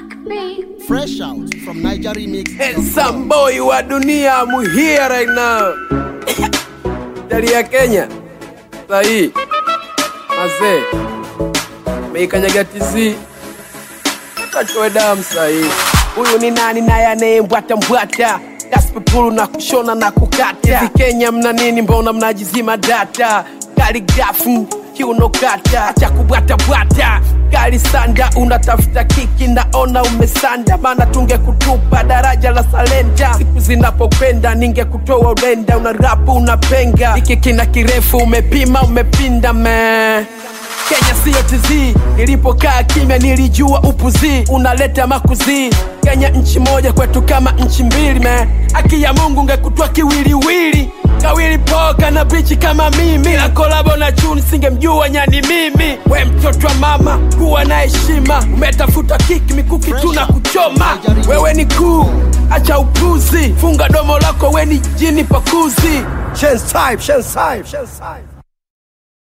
Black beat. Fresh out from Niger Remix. Handsome boy wa dunia I'm here right now. Dari ya Kenya sahii mazee meikanyaga tizi katoe damu sahii. Huyu ni nani naye anayembwata mbwata gaspepulu na kushona na kukata hivi Kenya mna nini? Mbona mnajizima data kaligrafu kiuno kata cha kubwata bwata gari sanda unatafuta kiki naona umesanda maana tungekutupa daraja la salenda siku zinapokwenda ningekutoa urenda una rapu unapenga hiki kina kirefu umepima umepinda me Kenya siyo TZ, nilipokaa kimya nilijua upuzi unaleta makuzi. Kenya nchi moja kwetu kama nchi mbili me, haki ya Mungu ngekutwa kiwiliwili kawili poka na bichi kama mimi na kolabo na chuni singemjua nyani mimi. We mtoto wa mama, kuwa na heshima, umetafuta kiki mikuki tu na kuchoma. Wewe ni kuu, acha upuzi, funga domo lako, we ni jini pakuzi. Shen's type, Shen's type, Shen's type.